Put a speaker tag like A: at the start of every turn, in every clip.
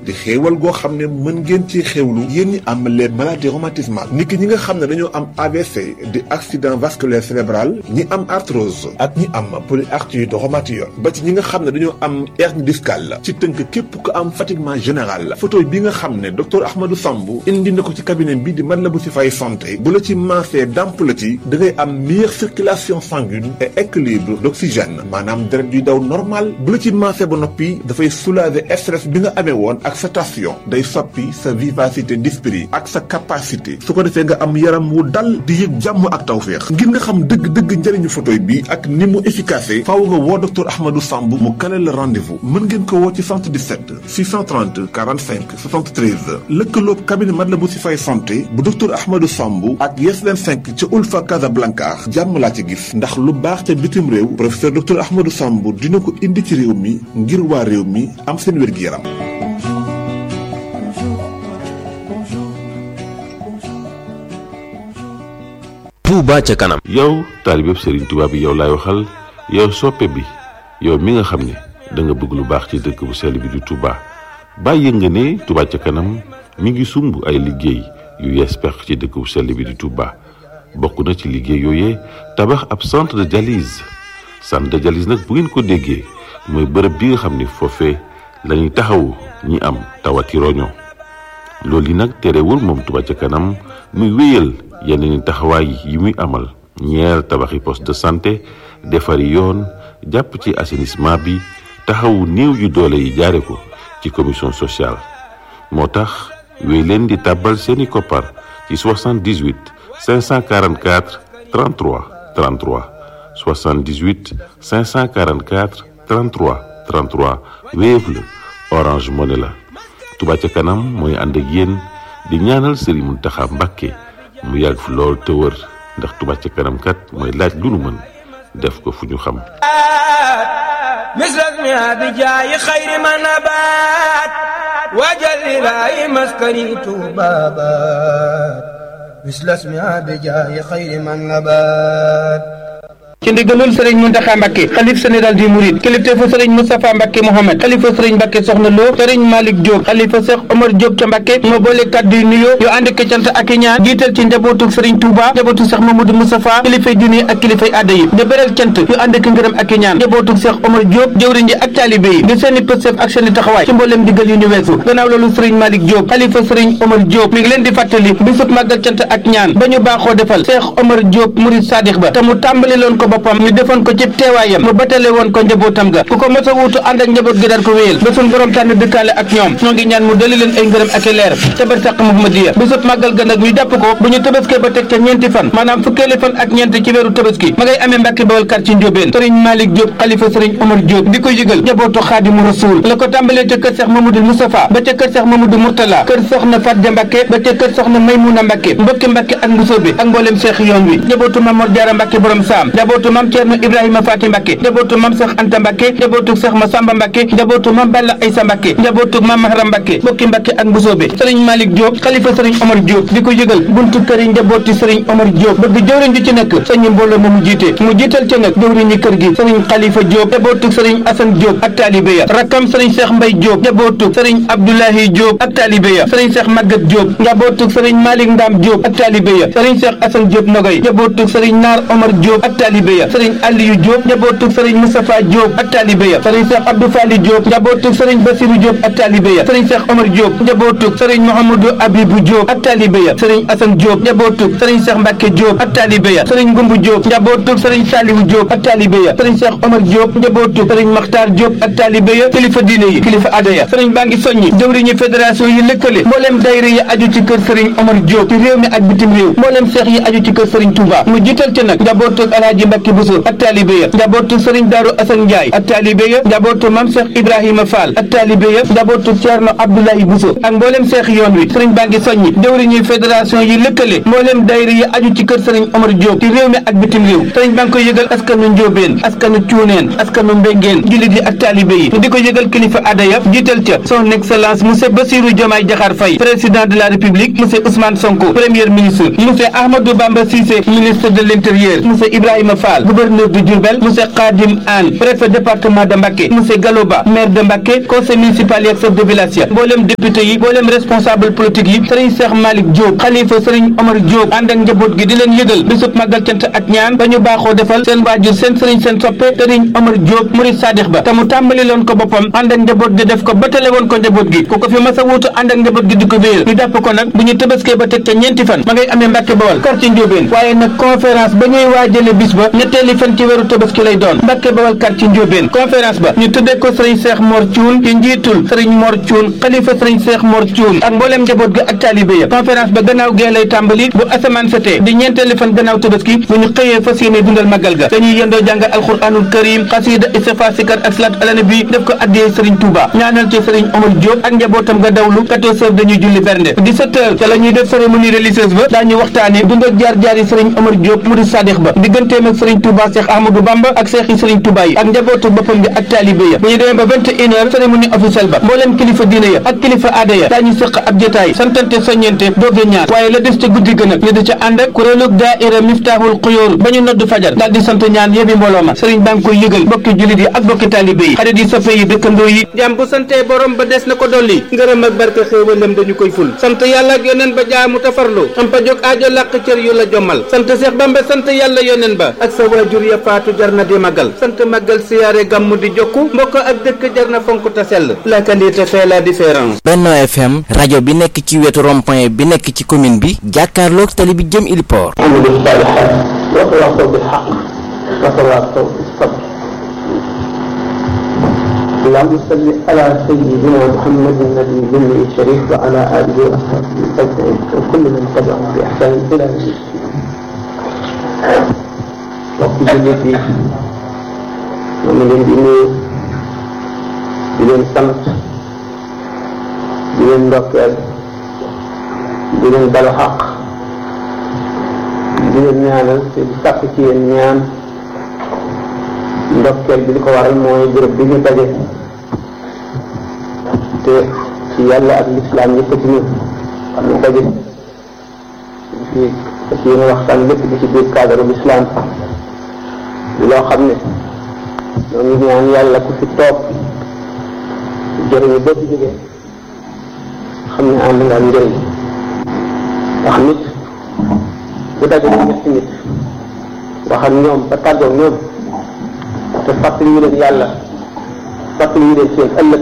A: di xéewal goo xam ne mën ngeen ci xéewlu yéen ñi am les maladies rhumatismales nit ki ñi nga xam ne dañoo am AVC di accident vasculaire cérébral ñi am arthrose ak ñi am polyarthrite rhumatoïde ba ci ñi nga xam ne dañoo am hernie discale ci tënk képp ku am fatiguement général photo bi nga xam ne docteur Ahmadou Samb indi na ko ci cabinet bi di Matlaboul Chifaay santé bu la ci maasee damp la ci da ngay am meilleure circulation sanguine et équilibre d'oxygène maanaam deret yuy daw normal bu la ci maasee ba noppi dafay soulager stress bi nga amee woon ak sa tension day soppi sa vivacité d'esprit ak sa capacité su ko defee nga am yaram wu dal di yëg jàmm ak tawféex ngir nga xam dëgg-dëgg njëriñu photo bi ak ni mu efficace faaw nga woo docteur Ahmadou Samb mu kale la rendez-vous mën ngeen ko woo ci 77 630 45 73 lëkkaloob cabinet Matlaboul Chifaay santé bu docteur Ahmadou Samb ak Yes 25 ca Ulfa Casablanca jàmm laa ci gis ndax lu baax ca bitim réew professeur docteur Ahmadou Samb dina ko indi ci réew mi ngir waa réew mi am seen wér-gi-yaram
B: Touba ca kanam
C: yow taalibeb Serigne Touba bi yow laay waxal yow soppe bi yow mi nga xam ne da nga bëgg lu baax ci dëkk bu sell bi di Touba bàyyi nga ne Touba ca kanam mi ngi sumb ay liggéey yu yees pex ci dëkk bu sell bi di Touba bokk na ci liggéey yooyee tabax ab centre de dialyse centre de dialyse nag bu ngeen ko déggee mooy bërëb bi nga xam ne foofee lañuy taxawu ñi am tawati roño loolu yi nag terewul moom Touba ca kanam muy wéyal yeneen taxawaay yi muy amal ñeer tabaxi poste de santé defari yoon jàpp ci assainissement bi taxawu néew yu doole yi jaare ko ci commission sociale moo tax wéy leen di tàbbal seeni koppar ci 78 544 33 33 78 544 33 33 Wave la Orange Money la Touba ca kanam mooy ànd ak yéen di ñaanal Serigne Mountakha Mbacké mu yàgg fi lool te wër ndax Touba ca kanam kat mooy laaj lu nu mën def ko fu ñu xam
D: misras mi abi jaayi xayri ma nabaat waajal ilaahi maskani tuubaabaat misras mi abi jaayi xayri ma nabaat
E: ci ndigalul sëriñ Muntaxa Mbàkke xalif général di Mouride kilifteefu sëriñ Moustapha Mbàkke Mohamed xalifa sëriñ Mbàkke Soxna Lo sëriñ Malick Diop xalifa Cheikh Omar Diop ca Mbàkke moo boole kàddu yu nuyoo yu ànd ak cant ak i ñaan jiital ci njabootu sëriñ Touba njabootu Cheikh Mamadou Moustapha kilifay diine ak kilifay aada yi di beral cant yu ànd ak ngërëm ak i ñaan njabootu Cheikh Omar Diop jëwriñ ji ak taalibe yi di seeni pësëf ak seeni taxawaay ci mbooleem digal yu ñu weesu gannaaw loolu sëriñ Malick Diop xalifa sëriñ Omar Diop mi ngi leen di fàttali bisub màggal cant ak ñaan ba ñu baaxoo defal Cheikh Omar Diop Mouride Sadikh ba te mu tàmbali loon ko boppam ñu defoon ko ci teewaayam mu batale woon ko njabootam ga ku ko mos a wuutu ànd ak njaboot gi daan ko wéyal ba suñ borom tànn dëkkaale ak ñoom ñoo ngi ñaan mu dali leen ay ngërëm ak i leer ca barsàq Muhammadiya bisub màggal ga nag ñu jàpp ko bu ñu tëbaskee ba teg ca ñeenti fan maanaam fukkeeli fan ak ñeent ci weeru tëbaski ma ngay amee Mbàkke Bawol kar ci Njóobeen sëriñ Malick Diop xalifa sëriñ Omar Diop di ko yëgal njabootu Xaadimu Rasuul la ko tàmbalee ca kër Seex Mamadou Moustapha ba ca kër Seex Mamadou Mourtala kër soxna Fatja Mbàkke ba ca kër soxna Maymuna Mbàkke mbokki Mbàkke ak Mbusoobe ak mbooleem seex yoon wi njabootu Mamor Jaara Mbàkke borom saam njabootu Mam Ceerno Ibrahima Faati Mbàkke njabootu mam Seex Anta Mbàkke njabootu Seex Masamba Mbàkke njabootu mam Balla Aysa Mbàkke njabootu mam Mahram Mbàkke bokki Mbàkke ak Mbusoobe sëriñ Malick Diop xalifa sëriñ Omar Diop di ko yëgal buntu kër yi njabooti sëriñ Omar Diop bëgg jëwriñ ju ci nekk sëñ mbooloo ma mu jiite mu jiital ca nag jëwriñi kër gi sëriñ Xalifa Diop njabootu sëriñ Asan Diop ak taalibe ya rakkam sëriñ Seex Mbay Diop njabootu sëriñ Abdoulahi Diop ak taalibe ya sëriñ Seex Magat Diop njabootu sëriñ Malick Ndam Diop ak taalibe ya sëriñ Seex Asan Diop Nogay njabootu sëriñ Naar Omar Diop ak taalibe ya sëriñ Aliyu Diop njabootu sëriñ Moustapha Diop ak taalibe ya sëriñ Cheikh Abdou Fali Diop njabootu sëriñ Bassirou Diop ak taalibe ya sëriñ Cheikh Omar Diop njabootu sëriñ Mouhamadou Abibou Diop ak taalibe ya sëriñ Assane Diop njabootu sëriñ Cheikh Mbacke Diop ak taalibe ya sëriñ Ngumbu Diop njabootu sëriñ Saliou Diop ak taalibe ya sëriñ Cheikh Omar Diop njabootu sëriñ Makhtar Diop ak taalibe ya kilifa diine yi kilifa aada ya sëriñ baa ngi soññi jëwriñu fédération yi lëkkale mbooleem dayre yi aju ci kër sëriñ Omar Diop ci réew mi ak bitim réew mbooleem seex yi aju ci kër sëriñ Touba mu jiital ci nag njabootu Alaaji Mbacke Bousso ak taalibe ya njabootu sëriñ Daaru Assane Ndiaye ak taalibe ya njabootu Mam Cheikh Ibrahima Fall ak taalibe ya njabootu Thierno Abdoulaye Bousso ak mbooleem seex yoon wi sëriñ baa ngi soññi jëwriñu fédération yi lëkkale mbooleem dayre yi aju ci kër sëriñ Omar Diop ci réew mi ak bitim réew sëriñ baa ngi koy yëgal askanu Njóobeen askanu Cuuneen askanu Mbengeen jullit yi ak taalibe yi di ko yëgal kilifa aada ya jiital ca son excellence monsieur Bassirou Diomaye Diakhar Faye président de la république monsieur Ousmane Sonko premier ministre monsieur Ahmadou Bamba Cissé ministre de l'intérieur monsieur Ibrahima Fall Fall gouverneur de Diourbel monsieur Khadim Anne préfet département de Mbacké monsieur Galoba maire de Mbacké conseil municipal yi ak chef de village ya mboolem député yi mboolem responsable politique yi Serigne Cheikh Malick Diop xalifa Serigne Omar Diop ànd ak njaboot gi di leen yëgal bisub màggal cant ak ñaan ba ñu baaxoo defal seen waajur seen Serigne seen soppe Serigne Omar Diop murid sadix ba te mu tàmbali loon ko boppam ànd ak njaboot gi def ko ba tale woon ko njaboot gi ku ko fi mas a wuutu ànd ak njaboot gi di ko wéyal ñu jàpp ko nag bu ñu tëbaskee ba teg ca ñeenti fan ma ngay amee Mbàkke Bawal quartier Njóobeen waaye nag conférence ba ñuy waajale bis ba ñetteeli fan ci weeru tëbaski lay doon Mbàkke Bawal quartier Njóobeen conférence ba ñu tuddee ko Serigne Cheikh Mor Thioune ci njiitul Serigne Mor Thioune xalifa Serigne Cheikh Mor Thioune ak mbooleem njaboot gi ak taalibe ya conférence ba gannaaw gee lay tàmbali bu asamaan setee di ñeenteeli fan gannaaw tëbaski bu ñu xëyee fas yéene dundal magal ga dañuy yendoo jàng alquranul karim xasida istighfar sikar ak salaat ala nabi def ko addiyee Serigne Touba ñaanal ci Serigne Omar Diop ak njabootam nga dawlu 14 heures dañuy julli bernde 17 heures ca la ñuy def cérémonie religieuse ba daañu waxtaane dund ak jaar-jaar yi Serigne Omar Diop murid sadix ba digganteem ak Serigne Touba Cheikh Ahmadou Bamba ak Cheikh yi Serigne Touba yi ak njabootu boppam gi ak taalibe ya bu ñu demee ba 21 heures cérémonie officielle ba mbooleem kilifa diine ya ak kilifa aada ya daañu sëq ab jotaay santante soññente dooge ñaar waaye la des ca guddi gën ak ñu di ca ànd ak kuréelug daaira Miftahul Xuyóor ba ñu nodd fajar daal di sant ñaan yëbi mbooloo ma Serigne baa ngi koy yëgal bokki jullit yi ak bokki taalibe yi xarit yi soppe yi dëkkandoo yi jàmm bu santee borom ba des na ko dolli ngërëm ak barke xéewalam dañu koy ful sant yàlla ak yoneen ba jaamu tafarlu am pa jóg aajo làq cër yu la jommal sant Seex Bamba sant yàlla yoneen ba ak sa waajur ya faatu jar na di magal sant magal siyaare gàmmu di jokku mbokk ak dëkk jar na fonk ta sell la qualité fait la différence
B: Benno FM rajo bi nekk ci wetu rond-point bi nekk ci commune bi jàkkaarloog tali bi jëm Iliport
F: عملوا الصالحات وتواصوا بالحق وتواصوا بالصبر اللهم صل على سيدنا محمد النبي الأمي الشريف وعلى آله وأصحابه أجمعين وكل من تبعهم بإحسان إلى يوم الدين. وقت جلدي ومن الدين بدون سمت بدون دوكل بدون بلو حق di leen ñaanal te di sàkk ci yéen ñaan ndokkeel bi li ko waral mooy béréb bi ñu daje te ci yàlla ak lislaam yëkkati ñu xam ne daje ci ci yéen waxtaan lépp di ci biir cadre lislaam di loo xam ne ñoo ngi ñaan yàlla ku fi toog jëriñu boo ci jógee xam ne ànd nga ak njëriñ ndax nit bu dajale ñetti nit wax ak ñoom ba tàggoog ñoom te fàttali ñu leen yàlla fàttali ñu leen seen ëllëg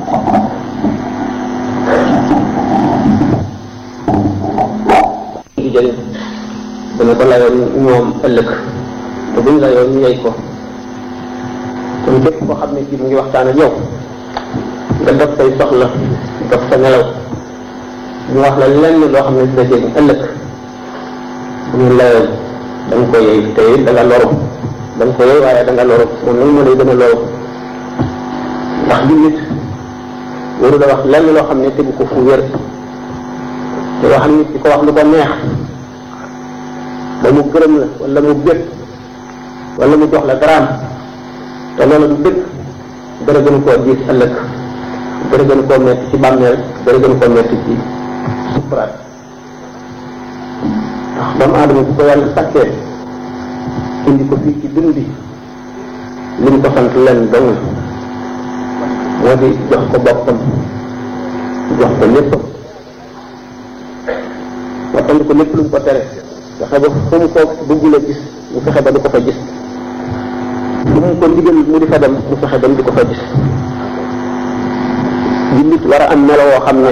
F: di jëriñ dana ko layoon ñoom ëllëg te buñ layoon ñu yey ko kon képp koo xam ne kii mu ngi waxtaan ak yow nga def say soxla def sa nelaw ñu wax la lenn loo xam ne dina jëriñ ëllëg bu ñu layoon da nga ko yey te da nga loru da nga ko yey waaye da nga loru moom nag moo lay gën a loru ndax jullit waru la wax lenn loo xam ne tegu ko fu wér te wax nit di ko wax lu ko neex ba mu gërëm la wala mu bét wala mu jox la daraam te loolu du dëgg dara gën koo diis ëllëg dara gën koo metti ci bàmmeel dara gën koo metti ci sukuraat ndax doomu aadama bu ko yàlla sàkkee indi ko fii ci dund bi li mu ko sant leen dong moo di jox ko boppam jox ko léppam wattandi ko lépp lu mu ko tere fexe ba fu mu ko bëggula gis mu fexe ba du ko fa gis lu mu ko ndigal mu di fa dem mu fexe ba du ko fa gis jullit war a am melo woo xam ne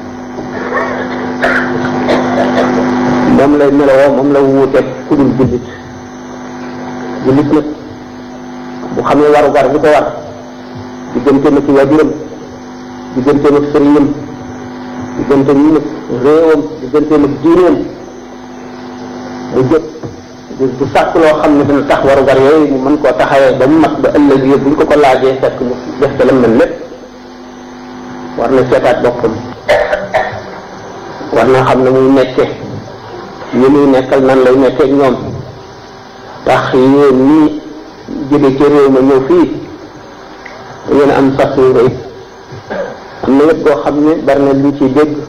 F: moom lay melowoo moom la wuuteeg ku dul jullit jullit nag bu xamee waru gar bu ko war digganteem ak waajuram digganteem ak sëriñam digganteem ak réewam digganteem ak diineem mu jot du sàkk loo xam ne dina tax waru gar yooyu mu mën koo taxawee ba mu mat ba ëllëg yi buñ ko ko laajee fekk mu def ca lam mën lépp war na seetaat boppam war na xam ne muy nekke ñu muy nekkal nan lay nekkee ak ñoom tax yéen ñii jóge ci réew ma ñëw fii da ngeen am sas yu rëy am na wet goo xam ne bari na luñ ciy dégg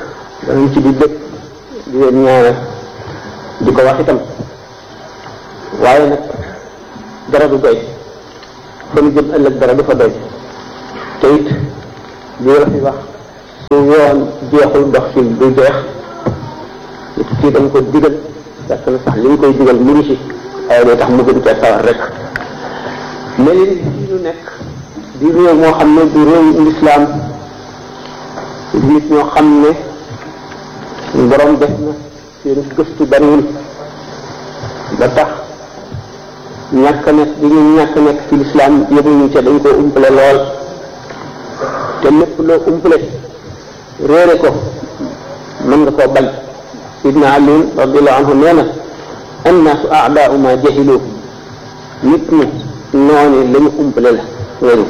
F: danañ ci di dégg di leen ñaanal di ko wax itam waaye nag dara du doy fa ñu jëm ëllëg dara du fa doy te it li la fi wax su yoon jeexul dox fi du jeex nit ki dañ ko digal fekk na sax li ñu koy digal mu ngi ci waaye day tax mu gën cee sawar rek mais li di ñu nekk di réew moo xam ne du réew lislaam nit ñoo xam ne borom def na seen gëstu bariwul ba tax ñàkk nekk di ñu ñàkk nekk ci lislaam yëguñu ca dañ koo umpale lool te lépp loo umpale réere ko mën nga koo bañ sidna ali radiallahu anhu nee na annaasu aadaau ma jahilu nit ñi noonu la ñu umpale la réeru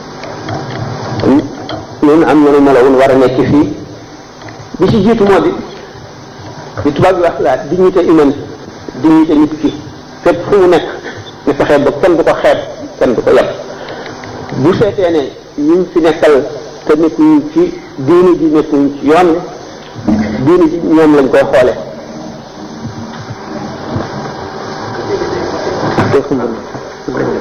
F: ñun am nañu melawun war a nekk fii bi ci jiitu moo di li tubaab bi wax la dignité humaine dignité nit ki fépp fu mu nekk ne fexe ba kenn du ko xeeb kenn du ko yab bu seetee ne ñu fi nekkal te nekkuñ ci diini ji nekkuñ ci yoon diini ji ñoom lañ koy xoole te